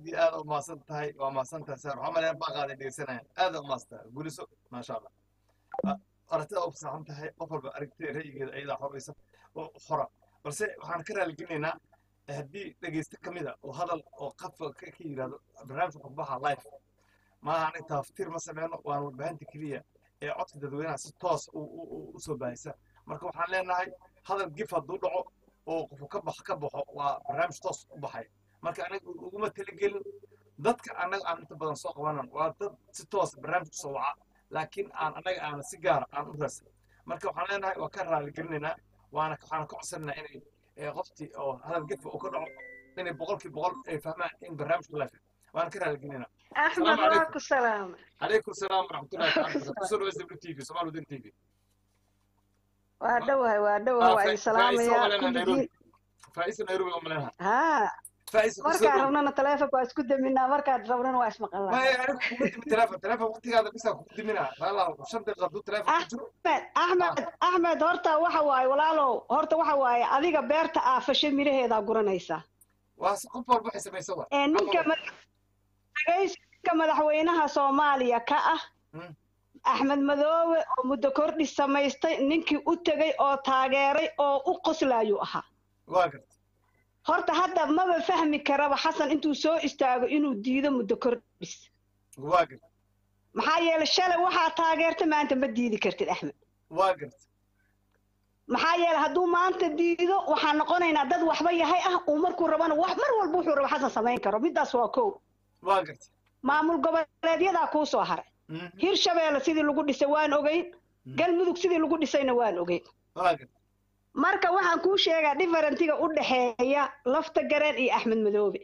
iyo aad u mahadsan tahay waa mahadsan tahay sar waxaa malaya baaqaaday dhegeysanayaan aad u mahadsan tahay guliso maasha allah aragtida u fasaxan tahay qof walba aragtida ra'yigeeda ayadaa xoraysa oo xora balse waxaan ka raaliginaynaa haddii dhegeyste ka mida oo hadal oo qafa ka ka yidhahdo barnaamijka qurbaha life maaha aniga taaftiir ma sameyno waan warbaahinta keliya ee codka dadweynaha si toos u soo baahisa marka waxaan leenahay hadal gif hadduu dhaco oo qofu ka bax ka baxo waa barnaamij toos u baxay marka anaga uguma talagelin dadka annaga aan inta badan soo qabanan waa dad si toos barnaamijka soo waca laakiin aan annaga aana si gaara aan u raadsan marka waxaan leenahay waa ka raaligelinaynaa waana waxaan ka codsanaynaa inay qoftii oo hadal gefa uu ka dhaco inay boqolkii boqol ay fahmaan in barnaamijku life waana ka raaligelinaynaa axmed waa ku salaama calaykum salaam waraxmatullahi taala kusoo dhaways w t v somaali wadani t v waa dhowahay waa dhowahay waa idin salaamayaa kulligiin faaiisa nairobi oo maleenaha haa markaan rabnana taleefonka waa isku daminaa markaan rabnana waa ismaqalnaa maya anigu kuma dimi teleefon teleefon waqtigaada bisaa kugu diminaa walaalow shan daqiiqa hadduu teleefon ku jiro axmed axmed axmed horta waxa waaye walaalow horta waxa waaye adiga beerta aafashe miraheedaa guranaysaa waa qof walba waxay samaysa wa ee ninka ninka madaxweynaha soomaaliya ka ah axmed madoobe oo muddo kordhi samaystay ninkii u tegey oo taageeray oo u qoslaayuu ahaa waa garta horta hadda maba fahmi karaba xasan intuu soo istaago inuu diido muddo kordhis waa garta maxaa yeelay shalay waxaa taageerta maanta ma diidi kartid axmed waa garta maxaa yeelay hadduu maanta diido waxaan noqonaynaa dad waxba yahay ah uu markuu rabana wax mar walba wuxuu rabo xasan samayn karo middaas waa kow waa garta maamul goboleedyadaa kuu soo haray hirshabeelle sidii lagu dhisay waan ogeyn galmudug sidii lagu dhisayna waan ogeyn waa garta marka waxaan kuu sheegaa differentiga u dhexeeya lafta gareen iyo axmed madoobe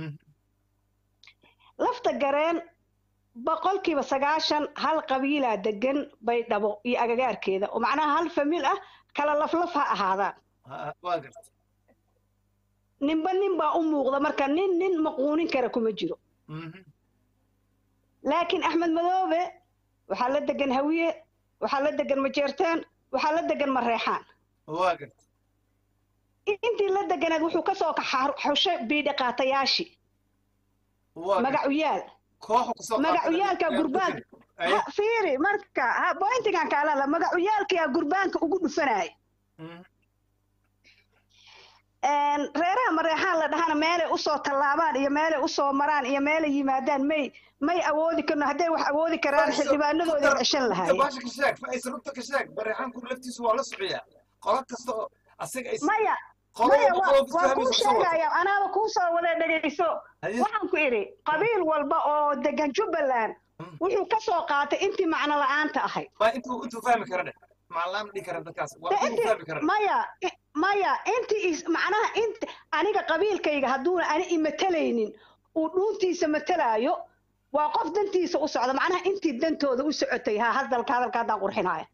lafta gareen boqolkiiba sagaashan hal qabiilaa degan baydhabo iyo agagaarkeeda oo macnaha hal famiil ah kala laflaf ha ahaadaan waa garta ninba nin baa u muuqda marka nin nin maquunin kara kuma jiro laakiin axmed madoobe waxaa la degan hawiye waxaa la degan majeerteen waxaa la degan mareexaan waa garta intii la deganeed wuxuu kasoo xushay biidhiqaatayaashii magacuyaal magacuyaalka gurbaanka fiiri marka bointigan kaalala magacuyaalkaa gurbaanka ugu dhufanaya reeraha mareexaan la dhahana meelay usoo tallaabaan iyo meelay usoo maraan iyo meelay yimaadaan may may awoodi karno hadday wax awoodi karaan xildhibaanadooda ceshan lahaayeen baasha ka sheeg faaiisa runta ka sheeg mareexaanku laftiisu waa la sociyaa qolo kasta oo asaga ay maya maya waa kuu sheegaya anaaba kuu soo wada dhegayso waxaan ku idhi qabiil walba oo degan jubbaland wuxuu ka soo qaatay intii macno la-aanta ahayd intuu intuu fahmi kara dheh macnalaama dhihi kara dadkaas waa intuu fahmi kara maya maya intii macnaha int aniga qabiilkayga hadduuna ani imatalaynin uu dhuuntiisa matalaayo waa qof dantiisa u socda macnaha intii dantooda u socotay ha hadalka hadalka haddaan qurxinaya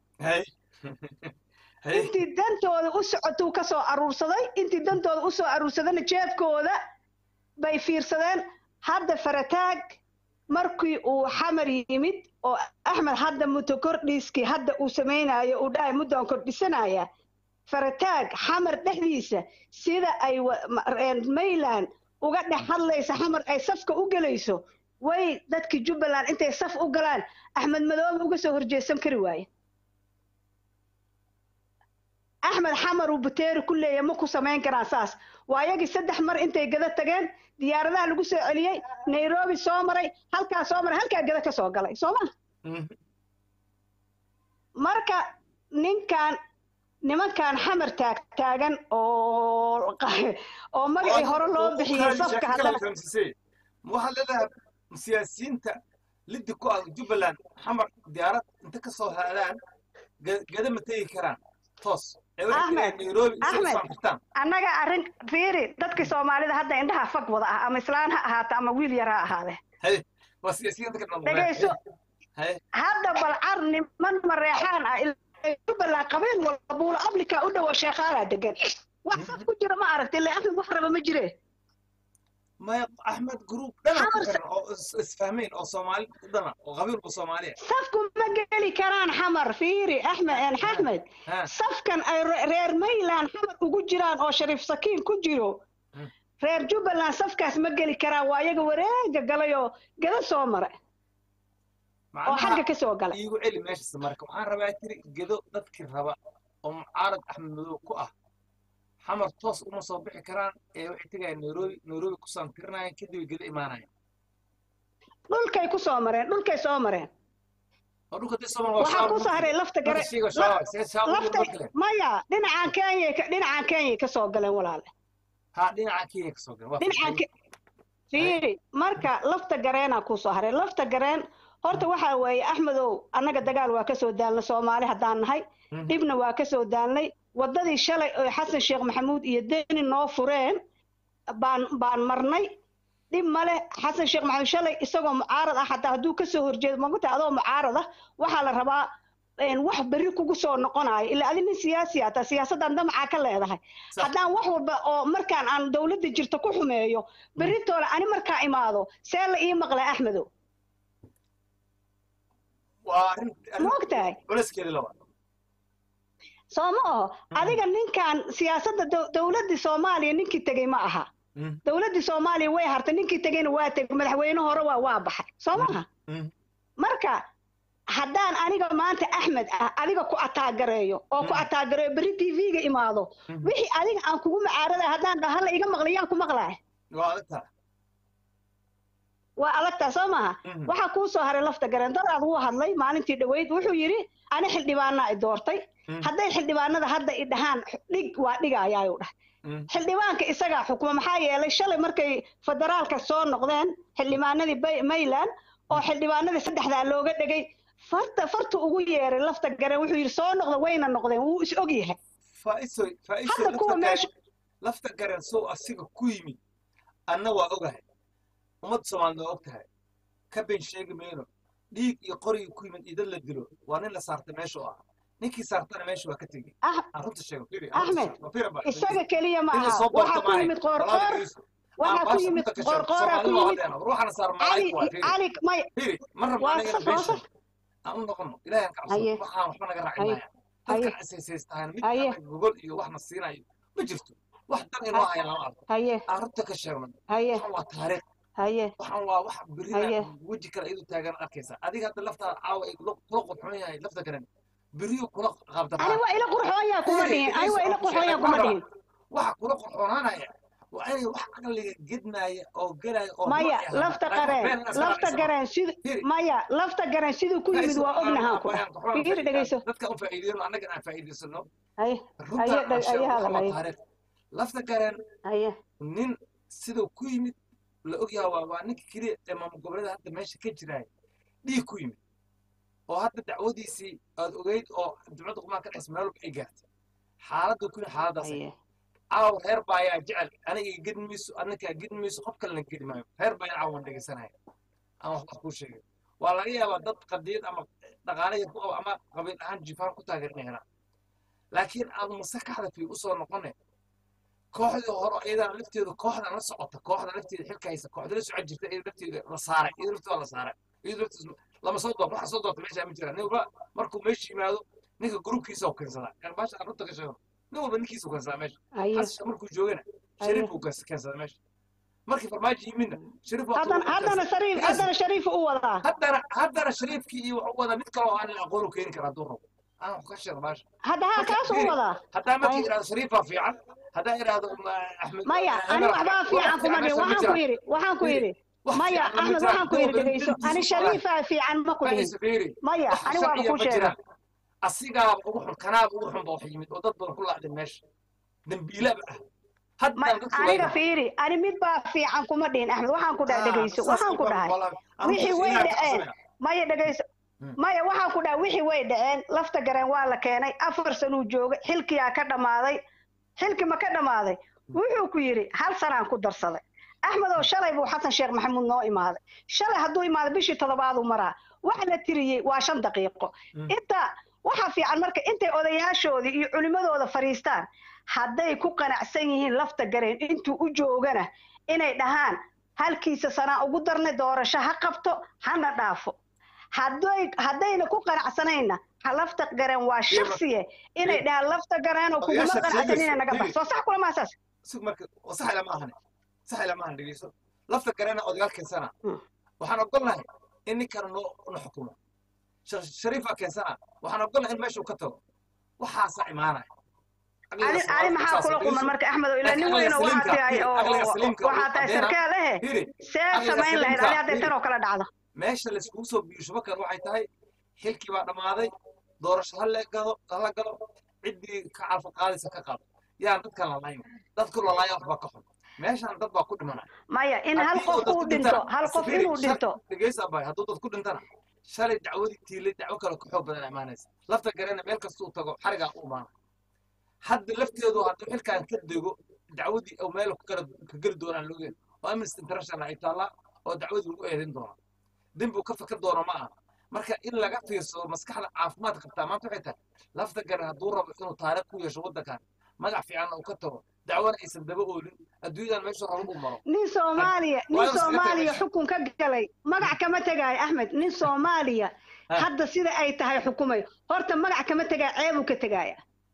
intii dantooda u socotuu ka soo aruursaday intii dantooda u soo aruursadana jeebkooda bay fiirsadeen hadda farataag markii uu xamar yimid oo axmed hadda muddo kordhiiskii hadda uu samaynayo uu dhahay muddaan kordhisanaya farataag xamar dhexdiisa sida ay mayland uga dhex hadlaysa xamar ay safka u gelayso way dadkii jubbaland intay saf u galaan axmed madoobe uga soo horjeesan kari waaye axmed xamar uu buteeri ku leeyahy ma ku samayn karaan saas waa yagii saddex mar intay gada tageen diyaaradaha lagu soo celiyey nairobi soo maray halkaa soo maray halkaa gada ka soo galay soo ma marka ninkan nimankan xamar taag taagan oo oo magacii hore loo bixiyey safka haddana waxaad leedahay siyaasiyiinta liddi ku ah jubbaland xamar diyaarad inta ka soo haadaan gada ma tegi karaan toos annaga arrin fiiri dadkii soomaalida hadda indhaha fag wada ah ama islaan ha ahaato ama wiil yar ha ahaade dhegayso hadda balcar niman mareexaan ah jubbaland qabiil walba buulo ablika u dhowo sheekaalaa degan wax saf ku jira ma aragti ilaa axmed wax raba ma jire maya axmed gruub dhana ku xiran oo isfahmayn oo soomaali dhana oo qabiilku soomaaliya safku ma geli karaan xamar fiiri axmed axmed safkan ay reer mayland xamar ugu jiraan oo shariif sakiin ku jiro reer jubbaland safkaas ma geli karaan waa iyaga wareega galay oo gada soo mara oo xagga ka soo galay iigu celi meeshas marka waxaan rabaa tiri gedo dadkii raba oo mucaarad axmed madow ku ah xamar toos uma soo bixi karaan ee waxay tegayaan nairobi nairobi ku saantirinayaan kadib gedo imaanayaan dhulkay ku soo mareen dhulkay soo mareen oo dhulka dii somal waxaa ku saaray lafta gare lafta maya dhinacaan kenya dhinacaan kenya ka soo galeen walaale ha dhinaca kenya ka soo galeen dhinacaan fiiri marka lafta gareenaa ku soo haray lafta gareen horta waxaa weeye axmedow annaga dagaal waa kasoo daalnay soomaali haddaan nahay dhibna waa kasoo daalnay waddadii shalay oo xasan sheekh maxamuud iyo deni noo fureen baan baan marnay dhib male xasan sheekh maxamuud shalay isagoo mucaarad ah hataa hadduu kasoo horjeedo maguta adoo mucaarad ah waxaa la rabaa wax berri kugu soo noqonayo ilaa adi nin siyaasi ata siyaasaddan damacaa ka leedahay haddaan wax walba oo markaan aan dowladda jirto ku xumeeyo berritoole ani markaa imaado see la ii maqlay axmedow ma ogtahay soo ma aho adiga ninkan siyaasadda dowladdii soomaaliya ninkii tegey ma aha dowladdii soomaaliya way hartay ninkii tegeyna waa tegey madaxweyne hore waa waa baxay soo maaha marka haddaan aniga maanta axmed ah adiga ku ataagareeyo oo ku ataagareeyo berri t v-ga imaado wixii adiga aan kugu macaaraday haddaan dhaho hala iga maqlay yaan ku maqlaya waa adagtaa soo maaha waxaa kuu soo haray lafta gareen dadaad wuu hadlay maalintii dhaweyd wuxuu yidhi ani xildhibaanaa i doortay hadday xildhibaanada hadda i dhahaan dhig waa dhigayaayuu dhahay xildhibaanka isagaa xukuma maxaa yeelay shalay markay federaalka soo noqdeen xildhibaanadii mayland oo xildhibaanadii saddexdaa looga dhegay farta farta ugu yeeray lafta gareen wuxuu yidhi soo noqda wayna noqdeen wuu is og yahay hadda kuwa meesha lafta gareen sow asiga ku yimid anna waa ogahay ummadda soomaalida waa og tahay ka been sheegi mayno dhiig iyo qorigii ku yimid idad la dilo waa nin la saartay meesha oo ah ninkii saartana meesha waa ka tegey arunta sheego axmed isaga keliya ma aha waxaa ku yimid qoorqoor waxaa ku yimid qoorqooraa ku yimid ruuxana saar cali cali may ma rabno anaga beesha aan u noqono ilaahay aan ka cabsano waxaan waxba naga raacin maaya dadka isaysaystahan mid anaga gogol iyo waxna siinayo ma jirto wax dan inoo haya lama arko arunta ka sheegno waxan waa taariikh waxaan waa wax berina weji kale iyadu taagan arkaysa adiga hadda laftaada caawa ay kula qurxoon yahay lafta garan beriyo kula qaabdara ani waa ila qurxoonya kuma dhihin ani waa ila qurxoonya kuma dhihin waxa kula qurxoonaanaya waa inay wax caqliga gednaaya oo gelaya oo maya lafta qareen lafta gareen sid maya lafta gareen siduu ku yimid waa ognahaan ku fiiri dhegeyso dadka u faa'iideyno annagana aan faa'iideysano ay runta lafta gareen nin siduu ku yimid la ogyaha waa waa ninka keliya ee maamul goboleeda hadda meesha ka jiraay dhiig ku yimid oo hadda dacwadiisii aad ogeyd oo dowladda qumaan ka dhexs meel walba ay gaartay xaaladda ku yimid xaaladaas caaw reer baayaa jecel aniga gedin mayso adnakaa gedin mayso qof kalena gedi maayo reer baayaan caawan dhegeysanaya aan wax wax kuu sheegay waa laga yaabaa dad qadiyad ama dhaqaale yar ku qabo ama qabiil ahaan jifaan ku taageerina helaan laakiin aad maskaxda fi usoo noqone kooxdii hore iyadana lafteedu kooxdan la socota kooxda lafteeda xilka haysa kooxda la socon jirta iyada lafteeda la saaray iyada lafteeda la saaray iyada lafteeda lama soo doorto waxa soo doorta meesha ma jiraan nin walba markuu meesha yimaado ninka gruubkiisa u keensadaa kan baasha aan runta ka sheego nin walba ninkiisa u keensadaa meesha xasha markuu joogana shariif buu keensadaa meesha markii farmaajo yimidna shariif haddana shariif haddana shariif u wadaa haddana haddana shariifkii iyo wuxuu wadaa mid kaloo aan aqoon u keeni kara hadduu rabo aan wax ka sheego baasha hadda ha kaas u wadaa haddaa markii idhahdo shariifaa fiican haddaa idhaahdo axmed maya ani waxbaa fiican kuma dhihin waxaan ku yidhi waxaan ku yidhi maya axmed waxaan ku yidhi dhegeyso ani shariifaa fiican ma ku dhihin maya ani waaba ku sheega asigaaba ugu xun kanaaba ugu xun ba wax yimid oo dad badan ku laacday meesha dambiilaba ah aniga fiiri ani mid baa fiican kuma dhihin axmed waxaan ku dhahay dhegeyso waxaan ku dhahay wixii way dhaceen maya dhegeyso maya waxaan ku dhahay wixii way dhaceen lafta gareen waa la keenay afar sanuu joogay xilkiyaa ka dhammaaday xilki ma ka dhammaaday wuxuu ku yidhi hal sanaan ku darsaday axmed oo shalay buu xasan sheekh maxamuud noo imaaday shalay hadduu imaaday bishii toddobaaduu maraa waxa la tiriyey waa shan daqiiqo inta waxa fiican marka intay odayaashoodii iyo culimmadooda fadhiistaan hadday ku qanacsan yihiin lafta gareen intuu u joogana inay dhahaan halkiisa sanaa ugu darnay doorasho ha qabto hana dhaafo hadday haddayna ku qanacsanayna lafta gareen waa shaksiye inay dhahaan lafta gareenoo kuguma qanacsan inay naga baxso sax kula maasaas marka sax lama ahane sax ilama aan dhegeyso lafta garana odayaal keensana Mm. waxaan ogolnahay in ninkana noo na xukumo Sheekh shariifa keensana waxaan ogolnahay in meesha uu ka tago waxaasa imaanaya ani ani maxaa kula quman marka axmed oo ilaa nin weyn oo waxaa tahay oo waxaa tahay sarkaal ehe hiri see Aqliga samayn lahayd saliimka, ani hadday tan oo kale dhacdo meesha laiskugu soo biyo shubakan waxay tahay xilkii baa dhammaaday doorasho hala gado hala galo ciddii ka calfa qaadaysa ka qaado yaan dadkan lalayn dadku lalaaya waxbaa ka xun meeshan dad baa ku dhimanaya maya in hal Haddii qof dad uu ku dhinto dhintana, hal qof Safiri, inuu shal- dhinto dhegeysa abay hadduu dad ku dhintana shalay dacwadii tiilay dacwo kale ka xoog badan imaanaysa lafta garana meel kastuu tago xarigaa u imaana hadda lafteedu hadduu xilkan ka dego dacwadii oo meel ku kala ka geli doonaan logeen oo amnesty international ay taallaa oo dacwadii lagu eedin doona dembigu ka fakar doono ma aha marka in laga fiirsado maskaxda caafimaad qabtaa maanta waxay tahay lafta garan hadduu rabo inuu taariikh ku yeesho waddankan magac fiicanna uu ka tago dacwana aysan daba oolin adduunyadan meeshu rabo uu maro nin soomaaliya waa nin inuu iskaga soomaaliya tagay. xukun ka galay magac kama tegaayo axmed nin soomaaliya Ha. hadda sida ay tahay xukumayo horta magac kama tegaa ceebuu ka tegaaya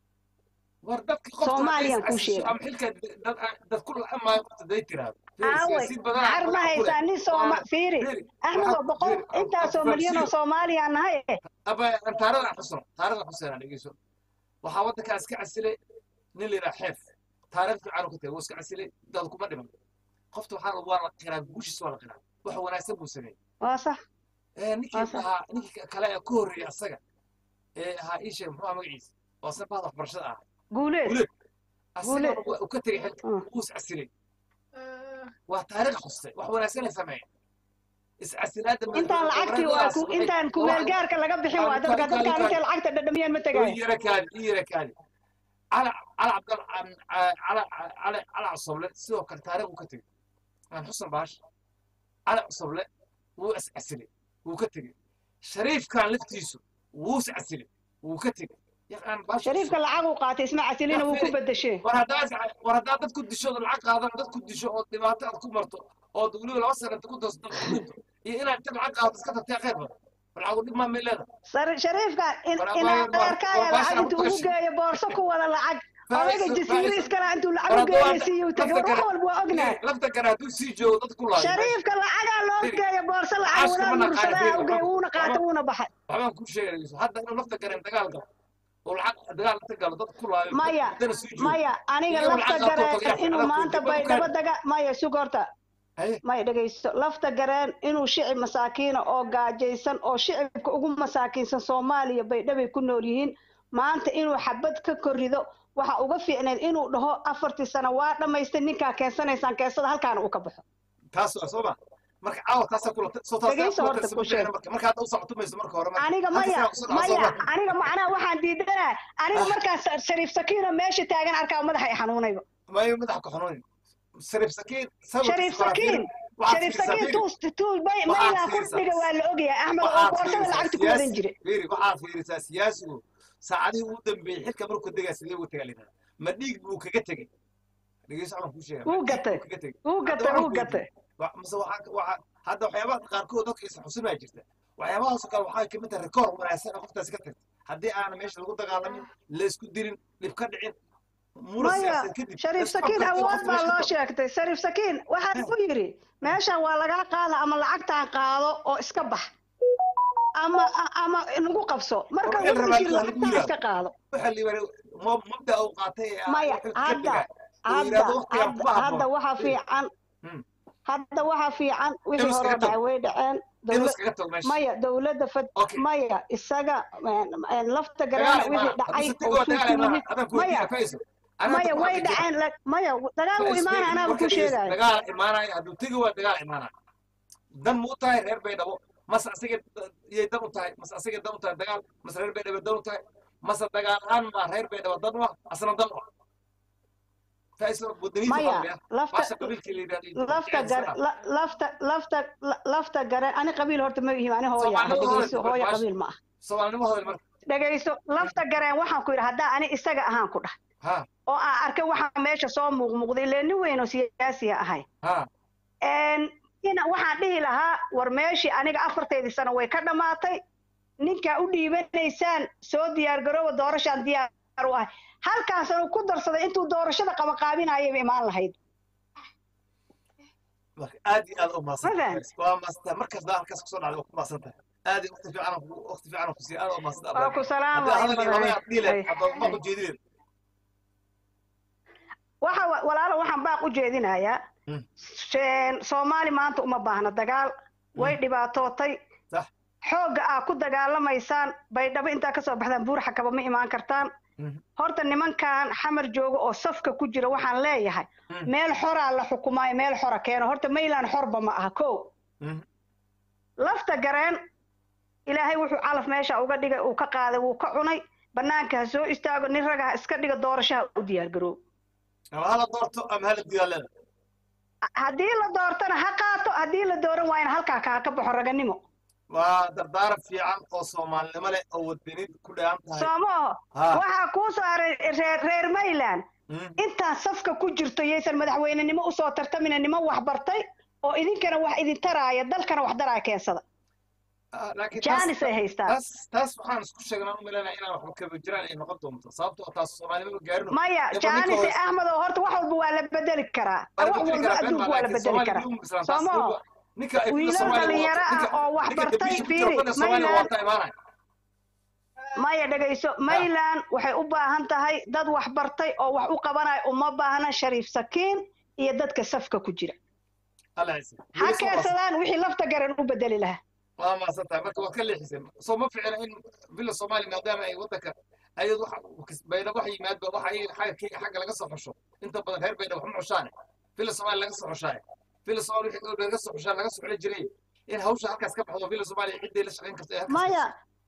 war dadka qofka Soomaaliyan hadday kuu is-casisho sheegay. ama xilka dad dad ku la'amaayo qofta day tiraahdo Fiiri, aaway siyaasiyiin badanaa har ma magac ku leh. haysaa nin sooma Waa- fiiri fiiri, axmed waxaa- oo boqol fiiri, aan- intaasoo aan milyan oo fahamsiiyo. soomaaliya nahay eh aba aan taarikhda xusno taarikhda xuseen dhegeyso waxaa waddankaa iska casilay nin la yidhaha xeef taarikh fiican uu ka tagay wuu iska casilay dad kuma dhiman qofta waxaa waa la qiraa guushiis waa la qiraa wax wanaagsan buu sameeyey waa sax ee ninkii Waa sax. ahaa ninkii kale ee ka horreeyay asaga ee ahaa ii sheeg muxuu ahaa magaciisa oo asna bahda waxbarashada ahaa guuleed guuleed asagana Guuleed. waa- uu ka tegay xilka Mm. wuu is casilay waa taariikh xustay wax wanaagsan ay sameeyeen iscasilaadda intaan lacagtii waa ku intaan kumeelgaarka laga bixin waa dadka dadkaan intay lacagta dhadhamiyeen ma tegaayo yara kaadi ii yara kaadi cala cala cabdal cala cala cala cusoble sidoo kale taariikh uu ka tegey aan xusan baash cala cusoble wuu iscasilay wuu ka tegey shariifkan laftiisu wuu iscasilay wuu ka tegey yaqaan baash shariifka lacag uu qaatay isma casilina wuu ku bedeshe war haddaad war haddaad dad ku disho oo lacag qaadan dad ku disho oo dhibaato aad ku marto oo weliba laba sana inta ku darso dad ku dhinto iyo inaad inta lacag qaadato iska tagtay khayr badan lacagu dhib maa may leedahay Sar- shariifka in War- in war- war- adeerkaaga war- lacag war- intuu ugu war- geeyo boorso ku wada lacag Faa'iiso- odayga jasiire faa'iiso. iskala intuu War lacag u hadduu geeyo hadda- siiyuu tagay lafta wax kale- walba waa ognahay lafta kale hadduu sii joogo dad ku laayo shariifka lacagaa loo Firi. geeyo boorso lacag Caash wadaad kuma naqaani, mursadaha Firi, u geeyo waxba- wuuna qaatay waxba- wuuna baxay waxbaan kuu sheegayso hadda inuu lafta gareen dagaal galo oo lacag dagaal inta galo dad ku laayo Maya, haddana sii joogo maya aniga Iyo lafta lacag qaatoo gareen tagay, inuu lacag maanta qaatoo tagay, baydhabo daga maya sug horta Haye. maya dhegaysto lafta gareen inuu shicib masaakiina oo gaajaysan oo shicibka ugu masaakiinsan soomaaliya baydhabay ku nool yihiin maanta inuu xabad ka korrido waxa uga fiicneed inuu dhaho afartii sano waa dhammaystay ninkaa keensanaysaan keensada halkaana uu ka baxo taas waa soo ma marka caawa taasaa kula soo taas Dhegayso horta ku sheeg. marka marka hadda u socotumayso marka hore marka aniga halka maya sano kusoo dhaco soo maya marka. aniga macnaha waxaan diidanaa aniga markaan sa- shariif sakiino meesha taagan arkaa madaxa i xanuunayba maya madaxa ku xanuunin shariif sakiin sabir shariif sakiin shariif sakiin tuus tuus bay Waxaad maylaa fiirsaa. kordhiga waa la ogyahay axmed oo waxaad boorsada fiirisaa lacagta ku wadan siyaasi jire fiiri waxaad fiirisaa siyaasigu saacadihii ugu dambeeyey xilka markuu degaa sidee ugu tegaa lidhahda ma dhiig buu kaga tegey dhegeyso waxaan kuu sheega Wuu gatay. kaga tegey wuu Hadda gatay waxaan wuu ku gatay Wa- mase waxaa waxaa hadda waxyaabaha qaarkood dadka isa xusinaa jirta waxyaabahaasoo kale waxaa kamid tahay rikoor wanaagsan oo qoftaasi ka tagtay haddii aana meesha lagu dagaalamin laysku dilin dhib ka dhicin muran maya siyaasadeed kadib shariif laysku sakiin afgartay awood qofka baa meesha loo ka tago. sheegtay shariif sakiin waxaa ku yidhi meeshan waa lagaa qaada ama lacagtaan qaado oo iska bax ama ama nagu qabso marka War, wuxuu rabaa yidhi inuu lagu lacagtaan yiraahdo. iska qaado waxa la yidhahda mo- mabda uu qaatay ee ah maya xilka ka hadda tegaa uu hadda yidhahdo waqtigan hadda kuma hadda habboon waxaa fiican Hmm. hadda waxaa fiican wixii Inuu hore iskaga dhacay way dhaceen inuu dowla- iskaga tago meesha maya dowladda fad Okay. maya isaga een, een, lafta dagaal garaana imaana wixii dhacay hadduu oo tigo suuq dagaal ku imaana yimid adaan ku maya weydiina fayso Anaa maya hadda way waxaan ka dhaceen la- maya dagaal wuu Fayso, imaana anaaba marka ku dhegeyso, sheegaayo dagaal imaanaya hadduu tigi waa dagaal imaanaya dan mu u tahay reer baydhabo mase asiga yay dan u tahay mase asiga dan u tahay dagaal mase reer baydhabo dan u tahay mase dagaal ahaan baa reer baydhabo dan u ah asna dan u ah fayso wadaniisa maya qalbiya lafta baasha qabiilkii la yidhahdo lafta gar la- lafta lafta la- lafta gare ani qabiil horta ma ihim ani hooya ah Soomaalida dhegeyso hooyo, hooya baasha. qabiil ma ah soomaalinimo hodel marka dhegeyso lafta gareen waxaan ku yidhi haddaa ani isaga ahaan ku dhah ha oo aan arkay waxaa meesha soo muuqmuuqday illee nin weyn oo siyaasiya ahay ha Een, ina waxaan dhihi lahaa war meeshii aniga afarteydii sano way ka dhammaatay ninkaa u dhiibanaysaan soo diyaar garooba doorashaan diyaar u ahay halkaasanu ku darsaday intuu doorashada qabaqaabinayaba imaan lahayd marka aad iyo aad u Ma mahadsantahay fahant? waa mahadsantahay markasta halkaas kusoo dhacday waa ku mahadsantahay aad iyo waqti fiican waqti fiican ku siiya aad u mahadsantahay waa ku salaama haddii in hadalkii badan laba dhiileen Ay. hadda ma ku jeedineen waxa wa- walaalo waxaan baaq u jeedinayaa Mm. Sheen- soomaali maanta uma baahna dagaal way dhibaatootay Sax. xoogga aa ku dagaalamaysaan baydhabo intaa kasoo baxdaan buur xakaba ma imaan kartaan Mhm. horta nimankan xamar jooga oo safka ku jira waxaan leeyahay Mm. meel xoraa la xukumaayo meel xora keeno horta mayland xorba ma aha ko Mhm. lafta gareen ilaahay wuxuu calaf meesha uga dhigay uu ka qaaday wuu ka cunay banaanka ha soo istaago nin raga ha iska dhiga doorashaha u diyaar garoob ama hala doorto ama hala diyaaleeda haddii la doortana ha qaato haddii la dooran waayana halkaa kaa ka baxo raganimo waa dardaaran fiican oo soomaalinimo leh oo wadanid ku dheehan tahay soomo oho ha waxaa kuu soo haray reer reer mayland Mhm. intaan safka ku jirto yaysan madaxweynenimo usoo tartamina niman wax bartay oo idinkana wax idin taraaya dalkana wax daraaya keensada Ah, laakiin taas- jaanis ay haystaan taas taas waxaan isku sheegnaa u malaynaya inaan waxba kaba jiraan ay noqon doonto sababtoo taas soomaalinimo gaarino maya Eba jaanis ninka ee axmed oo horta wax walba waa la bedeli karaa Waa la wax bedeli walba karaa, been adduunka baa, waa la laakiin bedeli Soomaaliya karaa uma bislaan. Soo Taas ma walba- ninka ay wiilal Soomaaliya dhalinyaro wadato, ah ninka- oo wax ninka bartay dambiisha ku fiiri jiro, dhan Soomaaliya mayland waa ta imaanaya. maya dhegayso mayland waxay u baahan tahay dad wax bartay oo wax u qabanaya uma baahna shariif sakiin iyo dadka safka ku jira Alla ciise. ha Weli soo keensadaan wixii lafta garan u bedeli lahaa waa mahadsantahay marka waad ka leexisay soo ma ficna in villa soomaaliya maadaama ay wadanka ayad wax baydhabo wax yimaadba waxa ay xagga xagga laga soo xusho inta badan reer baydhabo wax ma xushaane villa soomaaliya laga soo xushaaye villa soomaaliya wixii laga soo xushaa laga soo xuli jiray in hawsha halkaas ka baxdo villa soomaaliya ciddii la shaqayn karto ee halkaas maya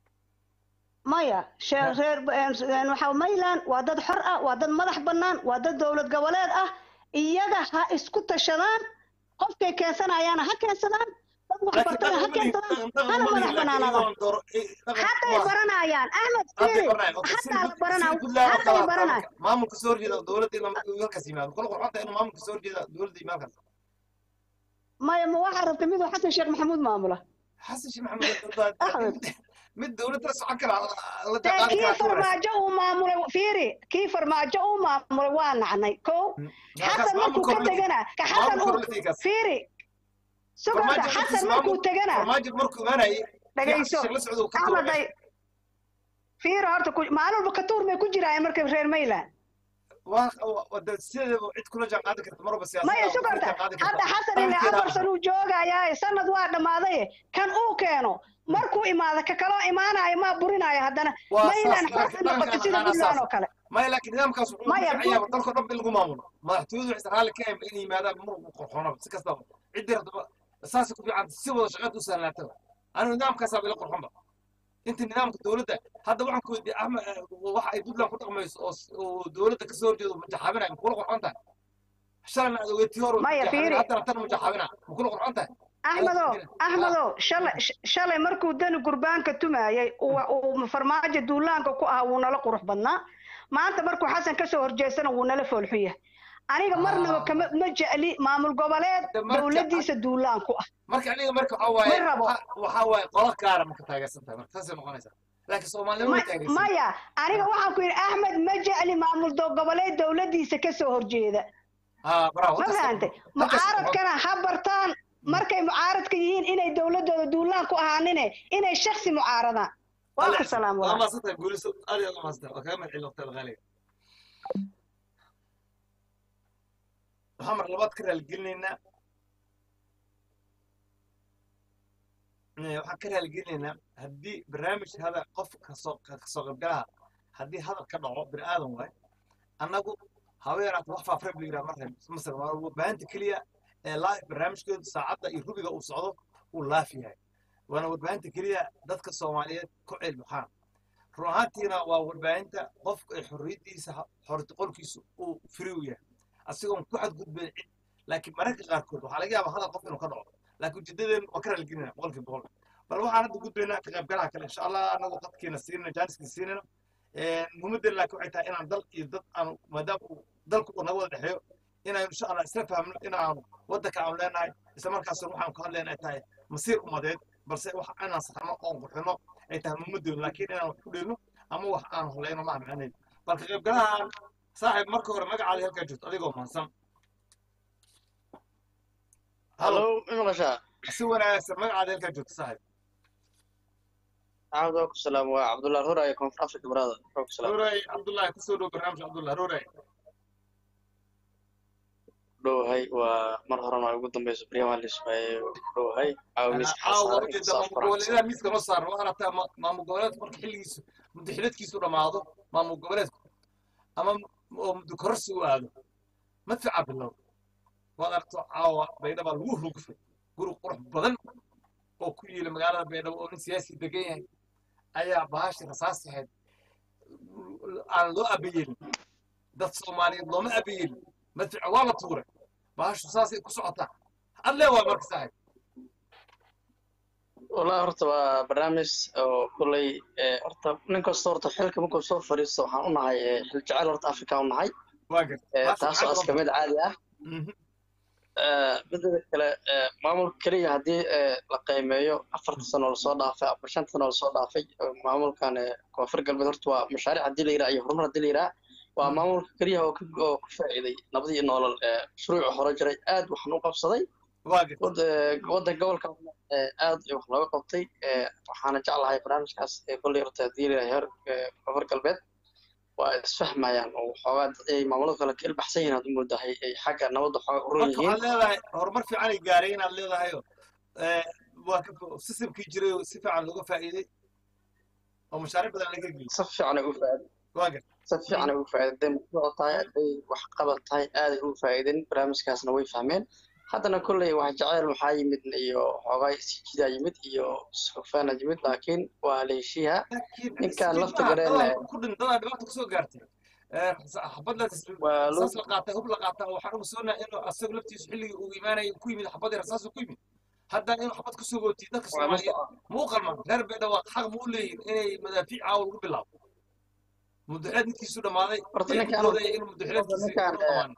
maya shee- reer een, waxaa mayland waa dad xor ah waa dad madax bannaan waa dad dowlad goboleed ah iyaga ha isku tashadaan qofkay keensanayaana ha keensadaan dad wax laakiin bartana ha dhaqan ma lihi- keensadaan dhaqan hana ma lihi, madax laakiin bannaanada iyadoon dooro- eh, dhaqan hadday waa- baranayaan axmed hadday fiiri baranayaan. Okay, haddaa la sida- baranaa sida Puntland oo hadday kale ah, baranay maamulka- maamulka soo horjeeda dowladda inuu halkaas yimaado kula qurxanta inuu maamulka soo horjeeda dowladda yimaado halkaas maya ma waxaa rabtay miduu xasan sheekh maxamuud maamula xasan sheekh maxamed Axmed. mid dowladda la socon kara la dee jaqaadi kii kara farmaajo uu maamulay fiiri kii farmaajo uu maamulay waa nacnay ko xasan markuu ka tegana ka xasan uu fiiri sugorta xasan markuu tegana farmaajo markuu imaanayay dhagayso la socdo uu ka axmeday fiiri horta ku- maalin walba katuur may ku jiraayeen markay reer mayland sideedaba cid kula jaqaadi karta marba siyaasada maya sugorta hadda xasan ile afar san uu joogayaa sanad waa dhammaaday kan uu keeno markuu imaado ka kaloo imaanayo maa burinaayo haddana mayland xooga noqoto sida puntland oo kale maya laakiin nidaamkaas wuxuu Maya, fiicanyaaba dalkoo dhan in lagu maamulo madaxtooyadu waxay raalli ka ahayn inay yimaadaan mar qurxoonaba si kastaba ciddii rabtaba saasay ku fiican si wada shaqaad u sahlaataba anigu nidaamkaasaa ila qurxonba inta nidaamka dowladda hadda waxaan ku weydiiyey axmed waxa ay puntland ku dhaqmayso oo s- oo dowladda ka soo horjeedo majaxaabinaya makula qurxon tahay shalayna aad ogeetii hore Maya, fiiri. haddana tan majaxaabinaa makula qurxon tahay axmedo axmedo shalay sh- shalay markuu dani gurbaanka tumaayay uu uu farmaajo duulaanka ku ahaa wuu nala qurux badnaa maanta markuu xasan kasoo horjeestana wuu nala foolxun yahay aniga marnaba Ah. kama ma jecli maamul goboleed De marka- dowladiisa duulaan ku ah marka aniga marka waxaa waaye Ma rabo. waxa- waxaa waaye qola gaara marka taageersan tahay marka saasay noqonaysaa laakiin soomaalinimo ma Ma- taageersan maya aniga waxaan ku yidhi axmed ma jecli maamul do- goboleed dowladiisa kasoo horjeeda haa bravo ma halkaas- fahantay halkaas- mucaaradkana ha bartaan markay mucaaradka yihiin inay dowladooda duulaan ku ahaanine inay shaksi mucaaradaan waa ku salaam waa walaal maasantahay guuliso aad iyo aad u maasantahay waa kaga mahadcelin waqtiga qaaliga waxaan mar labaad ka raaligelinaynaa Eh, waxaan ka raaligelinaynaa haddii barnaamij hada qof kasoo kasoo qaybgalaha haddii hadal ka dhaco bini aadan waaye annagu haba yaraata wax faafreeb la yidhaha marka masar waa warbaahinta keliya ee live barnaamijkeedu saacadda iyo rubiga uu socdo uu laaf yahay waana warbaahinta keliya dadka soomaaliyeed ku ceelbuxaan run ahaantiina waa warbaahinta qofka ay xorriyaddiisa xorti qolkiisu uu firi u yahay asigoon ku xadgudbayn cid laakiin mararka qaarkood waxaa laga yaabaa hadal qof inuu ka dhaco laakiin ujeedadeen waa ka raaligelinaa boqolkiiba boqol bal waxaan hadda gudbaynaa ka qaybgalaha kale insha allah anagoo qadkiina siinayno jaaniskiina siinayno muhimadeen laakiin waxay tahay inaan dal iyo dad aanu maadaama uu dalku uu naga wada dhexeeyo inaynu insha allah isla fahmno inaanu waddanka aanu leenahay isla markaasna waxaan ku hadlayna ay tahay masiir umadeed balse wax inaan saxno oon qurxino ay tahay muhimadeenu laakiin inaan wax ku dheelno ama wax aan holayno ma macnaheedu bal ka qaybgalahan saaxiib marka hore magacaada halkaa joogto adigoo mahadsan halo hallo ma maqashaa si wanaagsan magacaada halkaa joogta saaxib maxamed waa ku salaam waa cabdullah ruraye koonfur africa brother waa ku salaam ruuray cabdullaahi kusoo dhow barnaamij cabdullah ruuray dhowahay waa mar horena ugu dambeyso baryahan lismaaye dhowahay caawa miiska caawa xasaar ujeeda saas maamul goboleedaha miiska noo saaran waa aragtaa ma- maamul goboleedku marka xilligiisu muddo xidhadkiisu dhammaado maamul goboleedku ama oo muddo kororsi u aado madfaca bilow waad aragto caawa baydhaba lagu rugfay guri qurux badan oo ku yiila magaalada baydhabo oo nin siyaasi degan yahay ayaa bahashi rasaasaheed aan loo abayeelin dad soomaaliyeed looma abayeelin madfaca waa la tuuray bahashu saasay ku socotaa adlee waa marka saaxib wallahi horta waa barnaamij oo kulley eh, horta nin kasta horta xilka markuu soo fadhiisto waxaan u nahay eh, xil jecel horta africa u nahay waa garta eh, taasoo iska mid caadi ah Mhm. Eh, midda kale eh, maamulka keliya haddii eh, la qiimeeyo afarta sano lasoo dhaafay ama shanta sano lasoo dhaafay eh, maamulkan eh, koonfur galbeed horta waa mashaariic haddii la yidhaha iyo horumar haddii la yidhaha waa Mm. maamulka keliya oo ka- oo ku faa'iiday nabad iyo nolol eh, shuruuci hore jiray aad waxaan u qabsaday waa garta wad- eh, waddanka gobolka eh, aad wax looga qabtay eh, waxaana jeclahay barnaamijkaas ee kolley horta haddii la yidhaha heer eh, koonfur galbeed waa isfahmayaan oo waxoogaa dad ay maamulada kale ka ilbaxsan yihiin aad u moodahay ay xagga nabadda waxoogaa u roon marka yihiin waxaad leedahay horumar fiican ay gaareen inaad leedahay oo eh, waa ka sistamkii jiray oo si fiican looga faa'iiday oo mashaariic badan laga geliyay si fiican ay u faa'iiday waa garta si fiican ay ugu faa'iideen muxuu tahay hadday wax qabad tahay aaday ugu faa'iideen barnaamijkaasna way fahmeen haddana kolley wax jeceyl maxaa yimid iyo xoogaa isjidaa yimid iyo sufaana yimid laakiin waa la heshiiha laakiin Ninkaan isjiid lafta maaha, gareen dadaa leh. ku dhin dadaa dhibaata kusoo gaartay Eh, xabad la Waa loo- rasaas la qaatay hub la qaataa waxaan ugu soonahay inuu asagu laftiisu xilligii uu imaanayay ku yimid xabadii rasaasu ku yimid haddana inuu xabad kusoo gootiyo dadka waa la soomaaliyeed socon ma u qalmaan reer baydhabo xaq ma u leeyihin inay madaafiic caawa lagu bilaabo mudaxileed midkiisu dhammaaday Horta ee ninkaan- ku doodaya inuu mudaxileedkiisi horta ninkaan, u dhamaan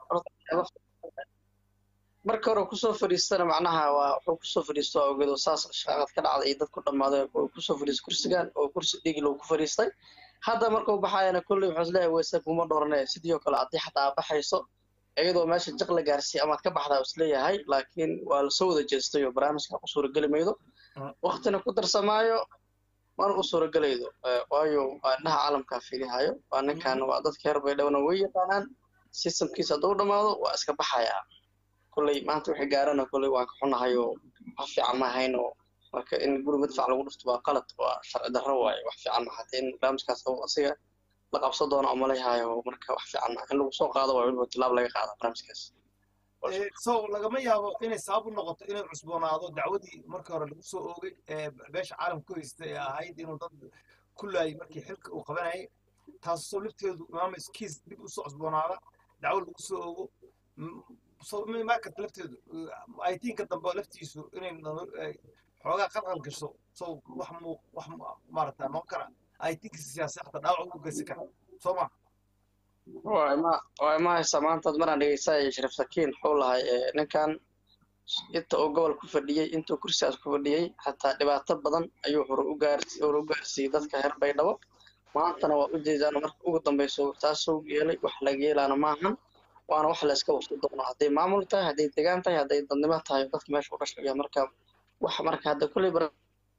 marka hore kusoo fadhiistana macnaha waa wuxuu kusoo fadhiisto waa ogeed oo saas shaqad ka dhacday iyo dad ku dhammaaday oo kusoo fadhiistay kursigan oo kursi dhigi loo ku fadhiistay hadda markuu baxayana kolley wuxuu isleeyahay weyse kuma dhorane sidii oo kale haddii xataa baxayso iyadoo meesha jiq la gaarsiiya amaad ka baxdaa isleeyahay laakiin waa lasoo wada jeestay oo barnaamijka ku suurageli maydo Mm. waktina ku darsamaayo mana u suuragelaydo Eh, waayo waa indhaha caalamkaa fiilihayo waa ninkan waa dadka reer baydhowna way yaqaanaan systemkiisa hadduu dhammaado waa iska baxayaa kolley maanta wixii gaarana kolley waan ka xunahay oo wax fiican ma ahayn oo marka in guri madfac lagu dhufto waa qalad waa sharci darro waaye wax fiican ma hadee in barnaamijkaas oo asiga la qabsan doono oo malayhayo marka wax fiican ma in lagu soo qaado waa weliba tilaab laga qaada barnaamijkaas Eh, so lagama yaabo inay sabab u noqoto inay cusboonaado dacwadii markii hore lagu soo oogay ee beesha caalamka ku haystay ee ahayd inuu dad ku laayay markii xilka uu qabanayay taasoo lafteedu imaamis kiis dib usoo cusboonaada dacwo lagu soo oogo M- so markat lafteedu aytiinka dambe laftiisu inay nolo- ay xoogaa qalqal gasho so wax mu wax mu- maaragta noqon kara aytiinkiisa siyaasad xataa dhaawac ugu geysan kara soo ma waa ima waa ima haysaa maantaad maraan dhegeysanaya shariif sakiin wuxuu lahay eh, ninkan inta uu gobol ku fadhiyey intuu kursigaas ku fadhiyey xataa dhibaato badan ayuu hore u gaarsi hore u gaarsiiyey dadka reer baydhabo maantana waa u jeedaan marka ugu dambeyso taasuu yeelay wax laga yeelaana maahan waana wax la iska wafti doono hadday maamul tahay hadday degaan tahay hadday dadnimo tahay dadka meesha u dhashaya marka wax marka hadda kulley bar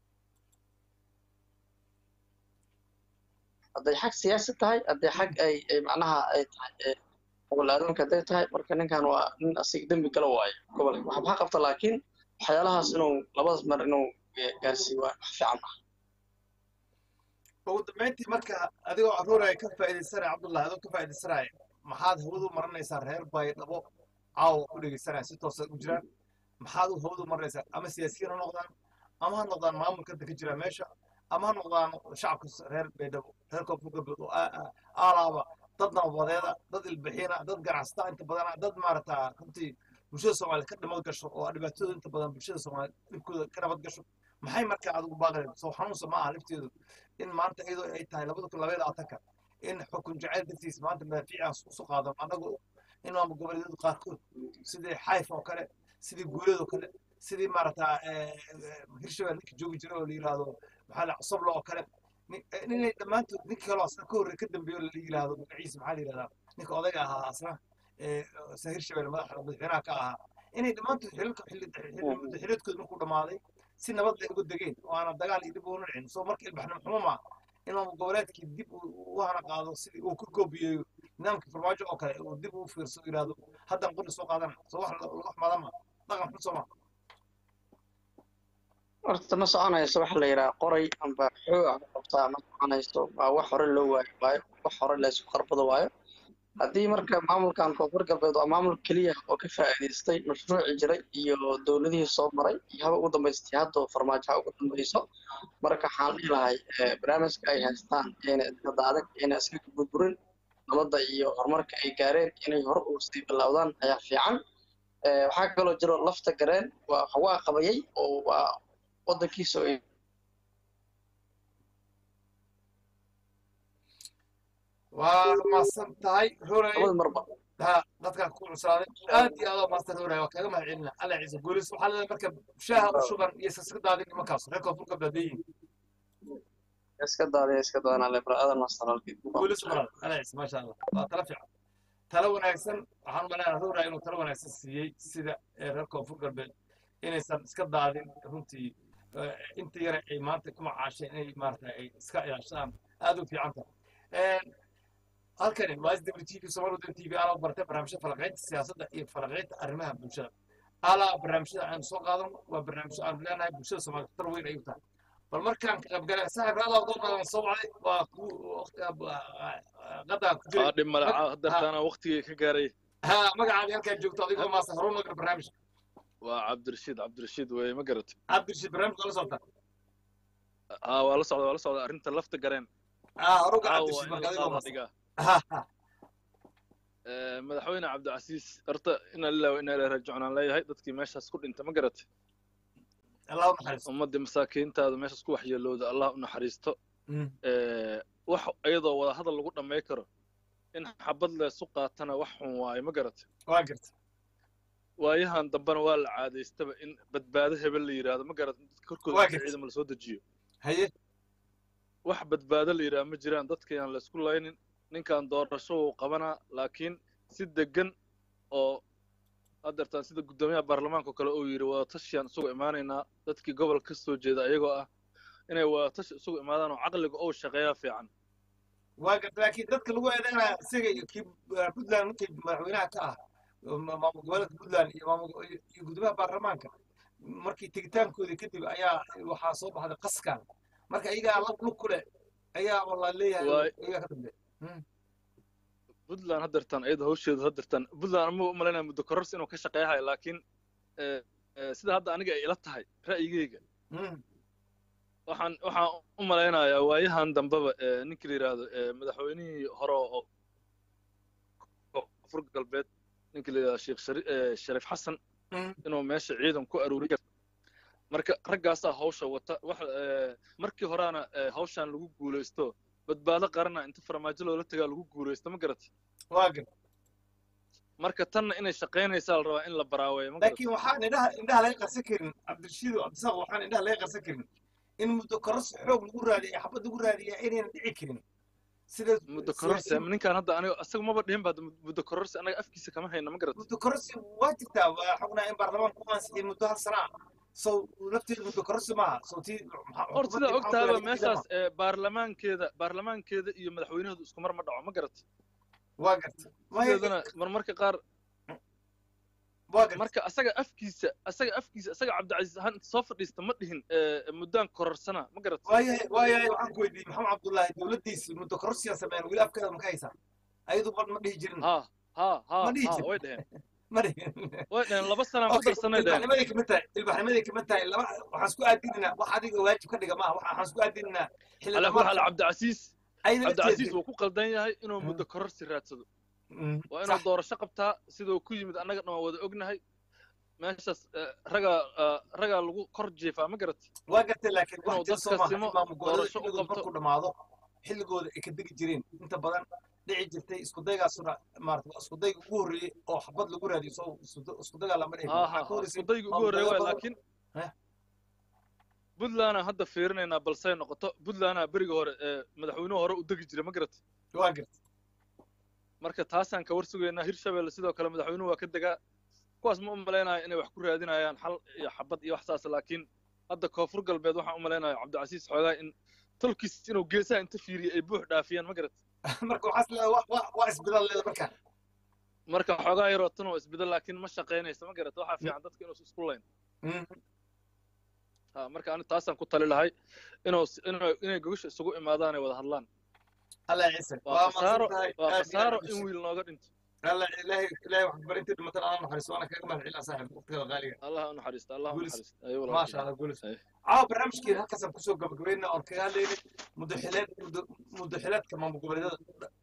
hadday xag siyaasi tahay hadday xag ay ay macnaha ay tahay ee gobol aadamka hadday tahay marka ninkan waa nin asiga dembi gala waayo gobolka waxba ha qabta laakiin waxyaalahaas inuu labadaas mar inuu eh, gaarsiiyo waa wax fiican ah ugu dambeyntii marka adigoo aruuraya ka faa'iidaysanaya cabdullahi adoo ka faa'iidaysanaya maxaad hawadu maranaysaa reer baydhabo caawa ku dhegeysanaya si toosa u jiraan maxaad u hawadu maranaysaa ama siyaasiyiin ha noqdaan ama ha noqdaan maamulka ka jira meesha ama ha noqdaan shacabka s- reer baydhabo reer koonfur galbeed oo aa- aa- aalaaba dad nabadeeda dad ilbixina dad ganacsata inta badana dad maarata runtii bulshada soomaaliyeed ka nabad gasho oo dhibaatooda inta badan bulshada soomaaliyeed dhibkooda ka nabad gasho maxay markaa adigu baaqayaan soo xanuunsa ma aha lafteedu in maanta iyadoo ay tahay labada kun labaiyo labaatanka in xukun jacayl dartiis maanta madaafiicaas usu qaadan annagoo in maamul goboleedyadu qaarkood sidii xayf oo kale sidii guuleed oo kale sidii maarata hirshabelle ninka joogi jira oo la yidhaahdo maxaa la cusubla oo kale nin- eh, inay dhammaantood ninka kaloo asna ka horre ka dambeeyo la yidhaahdo magaciisa maxaa la yidhahdaa ninka odayga ahaa asna ee, asna hirshabelle madaxa madaxweynaha ka ahaa inay dhammaantood xililka xiliedkooda markuu dhammaaday si nabad leh uga degeen oo aanan dagaal iyo dib uuna dhicin soo marka ilbaxnimo xumo maa in maamul goboleedkii dib u hana qaado sidii uu ku koobiyeeyo nidaamkii farmaajo oo kale uu dib uu fiirso yidhaahdo haddan qori soo qaadana soo wax laga xumaada ma dhaqan xun soo maa horta ma soconayso waxa la yidhaha qoray amba xoog ah qabtaa ma soconayso waa wax hore loo waayo waayo wax hore laysku qarbado waayo haddii marka maamulkan koonfur galbeed waa maamul keliya oo ka faa'iidaystay mashruuci jiray iyo dowladihii soo maray iyo haba ugu dambaystay hadda farmaajo ha ugu dambayso marka waxaan dhihi lahay barnaamijka ay haystaan iyana iskada adag iyana iska burburin nabadda iyo horumarka ay gaareen inay hore u sii bilowdaan ayaa fiican waxaa kaloo jiro lafta gareen waa waa qabayay oo waa waddankiisa waa mahadsan tahay roray labada marba ha dadkaan ku cuslaaday aad iyo aad oo mahadsan roray waa kaaga mahad celina alla ciise guulis waxaa leedahay marka shaaha u shuban iyo saska daadin nimankaas reer koonfur galbeed leeyihin iska daadaya iska daadana lebra aadan master halkii guulis maral alla ciise maasha allah waa tala fiican tala wanaagsan waxaan umaleynaa roray inuu tala wanaagsan siiyey sida reer koonfur galbeed inaysan iska daadin runtii inta yare ay maanta ku macaasheen inay maarata ay iska ilaashadaan aad u fiican tahay halkani waa s w t v somal waddan t v alaa bartay barnaamijyada falaqaynta siyaasadda iyo falaqaynta arrimaha bulshada alaa barnaamijyada aanu soo qaadano waa barnaamijyo aanu leenahay bulshada soomaaliya tar weyn ayuu tahay bal markaan ka qaybgalay saaxib raadaa doon baan soo wacday waa ku qadaa ku jiray dhib male hadartaana waqtigii ka gaaray ha magacaadi halkaan joogto adigoo maasa horuun nagar barnaamijka waa cabdirashiid cabdirashiid weye ma garat cabdirashiid barnaamijka la socota aa waa la socda waa la socda arrinta lafta gareen ah horuga caawa cabdirashiid in marka la adigoo qaada maasa dhigaa ha ha madaxweyne cabdicasiis horta ina lillahi wa ina ilaahi raajicuun aan leeyahay dadkii meeshaas ku dhinta ma garat allah u naxariisto ummaddii masaakiintaada meeshaas ku waxyeelowda allah u naxariisto Mm. wax iyadoo wada hadal lagu dhamay karo in xabad leesu qaatana wax xun waaye ma garat waa garta waayahan dambena waa la caadaystaba in badbaado hebel la yidhaahdo ma garat dadka korkooda Waa inta gartay. ciidama lasoo dejiyo haye wax badbaado la yidhaha ma jiraan dadka yaan laysku laynin ninkan doorasho uu qabanaa laakiin si degan oo hadeertaan sida guddoomiyaha baarlamaanka oo kale uu yidhi wadatashiyan isugu imaanaynaa dadkii gobolka ka soo jeeda ayagoo ah inay wadatashi isugu imaadaan oo caqliga ou shaqeeyaa fiican waa garta laakiin dadka lagu eedeynaya isaga iyo kii uh, puntland ninkii madaxweynaha ka ah ma- maamul goboleedka puntland iyo maamul iyo guddoomiyaha baarlamaanka markii tegitaankoodii kadib ayaa waxaa soo baxday qaskan marka iyagaa lab lug ku leh ayaa walaa leeyahay Waay. iyagaa ka dambe puntland hadeertaan iyada hawsheedu hadeertaan puntland ama u malaynaya muddo kororsi inuu ka shaqeeyahay laakiin eh, eh, sida hadda aniga ay ila tahay ra'yigeyga waxaan waxaan u malaynayaa waayahan dambeba eh, ninkii la yidhaahdo eh, madaxweynihii hore oo koonfur galbeed ninkii la yidhahdo sheekh shari- eh, shariif xasan inuu meesha ciidan ku aruuriyo marka raggaasaa hawsha wata wax eh, markii horaana eh, hawshan lagu guulaysto badbaado qarana inta farmaajo loola tagaa lagu guulaysto ma garat waa garta marka tanna inay shaqaynaysaa la rabaa in la baraaweeyo ma garat laakiin waxaan indhaha indhaha laga qarsan karin cabdirashiid oo cabdisaaq waxaan indhaha laga qarsan karin in muddo kororsi xoog lagu raadiya xabad lagu raadiya inayna dhici karin sida muddo sida kororsi in- ninkaan hadda aniga asaga maba dhihin ba muddo kororsi anaga afkiisa kama hayna ma garat muddo kororsi waa jirtaa waa xognaa in baarlamaanka ku ansixiyay muddo hal sana ah sow lafteedu muddo kororsi maaha sow tii horta sidaa og tahayba meeshaas eh, baarlamaankeeda baarlamaankeeda iyo madaxweynahoodu isku mar ma dhaco ma garat waa garta sideedana marmarka qaar waa garta marka asaga afkiisa asaga afkiisa asaga cabdicasiis ahaan inta soo fadhiista ma dhihin eh, muddaan kororsana ma garat waayahay waayahay waxaan ku weydiiyey maxamed cabdullaahi dowladdiisii muddo kororsiyaa sameeyaan weli afkeeda ma ka haysaa ayadu ma ma dhihi jirin ha ha ha Ma dhihi ha jirin. way dheheen ma dhihin way dheheen laba sanaan ku Okay, darsanay dheheen ilbaxnimaday kamid tahay ilbaxnimaday kamid tahay laba waxaan isku aadinaynaa wax adiga waajib ka dhiga maaha waxaan isku aadinaynaa xilli ala kulli xaal dhamaadka cabdicasiis ayna cabdicasiis wuu ku qaldan yahay inuu muddo kororsi raadsado waa inuu sax doorasho qabtaa siduu ku yimid annaga dhan waa wada ognahay meeshaas eh, ragaa eh, ragaa lagu kor jiifaa ma garat waa gartay laakiin wax inuu jir dadka soo maaha simo, in maamul goboleeda doorasho u xilligooda qabto. markuu dhammaado xilligooda ay ka degi jireen inta badan dhici jirtay isku daygaasuna maarata waa isku dayga ugu horreeyey oo xabad lagu raadiyo soo isku dagaa lama dhihi ha ha waxaa ka ha horreysay iskudayga ugu maamul horreeya waay goboleeda laakiin Heh. puntlandaan hadda fiirinaynaa balsay noqoto puntlandaa beriga hore ee madaxweynuhu hore u degi jira ma garat waa gartay marka taasaan ka war sugaynaa hirshabelle sidoo kale madaxweynuhu waa ka degaa kuwaas ma u malaynayo inay wax ku raadinayaan xal iyo xabad iyo wax saas laakiin hadda koonfur galbeed waxaan u malaynayo cabdicasiis xoogaa in tolkiis inuu geesaha inta fiiriyay ay buux dhaafiyaan ma garat marka waxaas leedahay wa- wa- waa isbedel leeda markaan marka xoogaa yaroo tan oo isbedel laakiin ma shaqaynayso ma garat waxaa fiican dadka inuu isku layn ha marka ani taasaan ku tali lahay inuu inuu inay gogasha isugu imaadaan ay wada hadlaan allah ciise waa khasaaro mahadsantahay. waa Aad iyo khasaaro aad in u wiil nooga dhinto الله إلهي إلهي واحد برينتي مثلا أنا محرس وأنا كمان محل صاحب وقتها غالية allah ha u naxariista allah ha u Guulis. naxariista ayo ما شاء الله قول أي. عاو برنامج كده هكذا كسو قبل قبلنا أو كهالي مدحلات مدحلات كمان مقبلات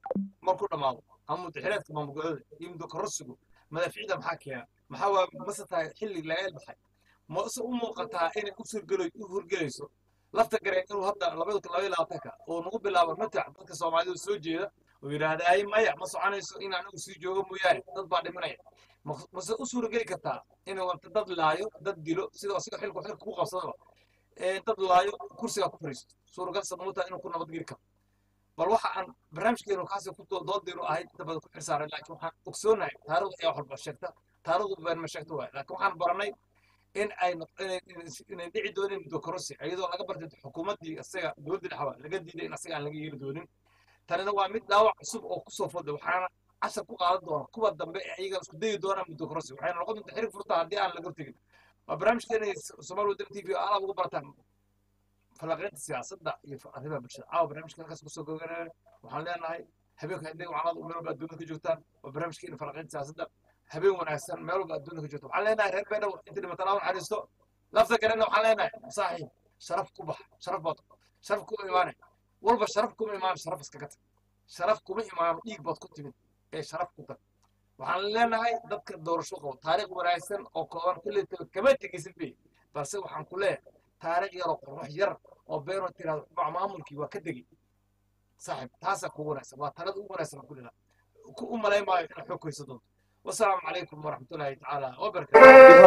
ما كنا معه هم مدحلات كمان مقبلات يمدو كرسجو ما في عدم حكي ما هو مثلا حل لا يلبحي ما أصلا أمه قطع إن أسر قلوا يهور قليسو lafta gareen inuu hadda labada kun labaiyo labaatanka uu nagu bilaabo matac dadka soomaalidu soo jeeda oo yidhaahda ay maya ma soconayso in anigu sii joogo mooyaane dad baa dhimanaya Ma- mase u suurageli kartaa inuu wanta dad laayo dad dilo sidoo asiga xilku xilka ku qabsadaba ee dad laayo kursigaa ku fariisto suuragal samuuta inuu ku nabadgeli karo bal waxa aan barnaamijkeenu kaasi ku doo- doodaynu ahayd inta badan ku xirsaaray laakiin waxaan ogsoonahay taariikhdu ayaa wax walba sheegta taariikhdu been ma sheegto waay laakiin waxaan baranay in ay noq- inay inay- inay dhici doonin mudokorosi iyadoo laga bartay xukuumaddii isaga dowladda dhexwa laga diiday in asaga aan laga yeeli doonin tanina waa mid dhaawac cusub oo kusoo foday waxaana cashar ku qaadan doona kuwa dambe ee iyaga isku dayi doonaan mudokorosi waxayna noqon doontaa xirig furta haddii aan laga hortegin waa barnaamijkeena somaali wadani t v oo alaab ugu barataan falaqeynta siyaasadda iyo arrimaha bulshada caawa barnaamijka halkaas kusoo goganaya waxaan leenahay habeenka hadday wacnada meel walba adduunyada ka joogtaan waa barnaamijkeena falaqeynta siyaasadda habeen wanaagsan meel walba adduunyada ka joogta waxaan leenahay reer beedhow inta dhimataan aan naxariisto lafta garena waxaan leenahay saaxiib sharaf ku bax sharaf baad sharaf kuma imaane walba sharaf kuma imaan sharaf iskaga tag sharaf kuma imaano dhiig baad ku timid ee sharaf ku tag waxaan leenahay dadka doorasho qabo taariikh wanaagsan oo kooban kulli kama tegeysid bay balse waxaan ku leeyahay taariikh yar oo qurux yar oo beenoo tiraahdo ma- maamulkii waa ka degay saaxiib taasaa kugu wanaagsan waa talada ugu wanaagsan ku dhila ku u malayn maayo inaad xoog hayso doonto wasalaamu calaykum waraxmatullaahi tacaala wabarakaatu dib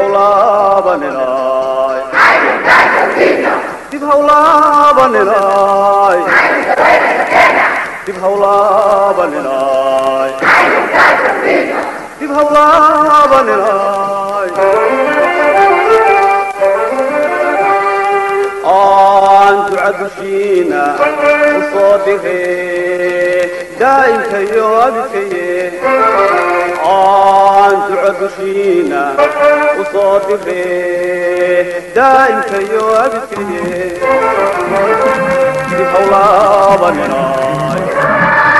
hawlaabaninaay dib hawlaabaninaay dib hawlaabaninaay dib hawlaabaninaay aan duca dushiina u soo dhigay daa'imkayo abikaye aan duca dushiina u soo dhigay daa'imkayo abikaye dib hawlaabaninaay